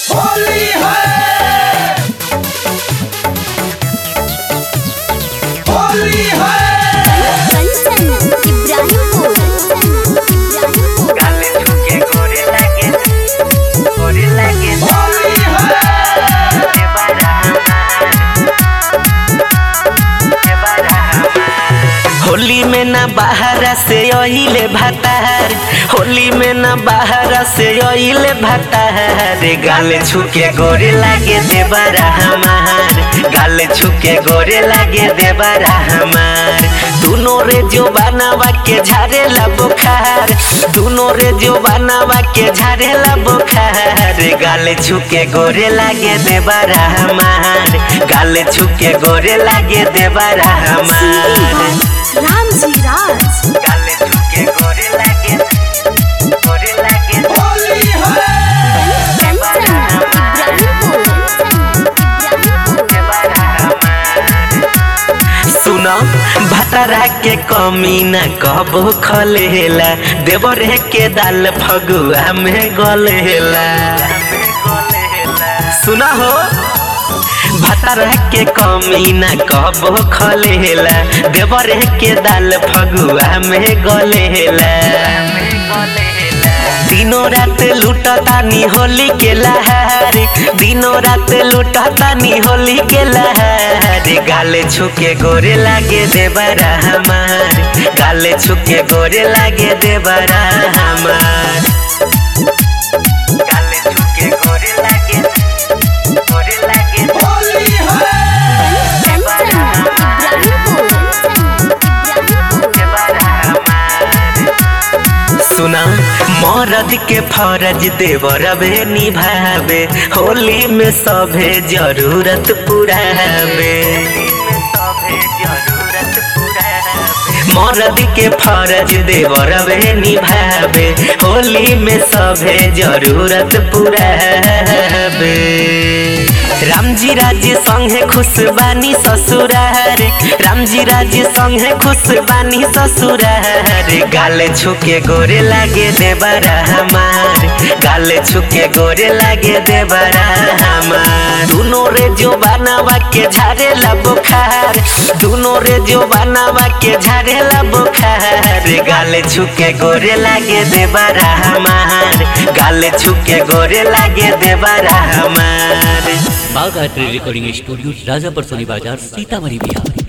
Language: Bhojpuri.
होली है होली है कंचन इब्राहिमपुर इब्राहिमपुर गाले छुके गोरे लागे गोरे लागे होली है के बारा के बारा होली में ना बाहर से ओइले भतार होली में ना बाहर से ओइले भतार गाले छुके गोरे लागे देवरा हमार गाले छुके गोरे लागे देवरा हमार दोनों रे जो बनावा के झारेला बुखार दोनों रे जो बनावा के झारेला बुखार गाले छुके गोरे लागे देवरा हमार गाले छुके गोरे लागे देवरा हमार राम जी राज गाले छुके गोरे लागे गोरे लागे होली है कंचन इब्राहिमपुर इब्राहिमपुर सुनो भतरा के कमी न कबो खलेला देवरे के दाल फगुआ में गलेला सुना हो भतरा के कमी न कबो खलेला देवरे के दाल फगुआ में गलेला दिनों रात लुटतानी होली के लहार दिनों रात लुटतानी होली के लहार गाले छुके गोरे लागे देवरा हमार गाले छुके गोरे लागे देवरा हमार गाले छुके गोरे लागे गोरे लागे होली है कंचन इब्राहिमपुर इब्राहिमपुर सुना मरद के फरज देवरबे निभावे होली में सभे जरूरत पुरावे मरद के फरज देवरबे निभावे होली में सभे जरूरत पुरावे रामजी राज्य संगे खुश बानी ससुरार रामजी राज्य संगे खुश बानी ससुरार गाले छुके गोरे लागे देवरा हमार गाले छुके गोरे लागे देवरा हमार दोनों रे जो बनावा के झारेला बुखार दोनों रे जो बनावा के झारेला बुखार गाले छुके गोरे लागे देवरा हमार गाले छुके गोरे लागे देवरा हमार बाघ art recording studio Rajapar Soni बाजार सीतामढ़ी बिहार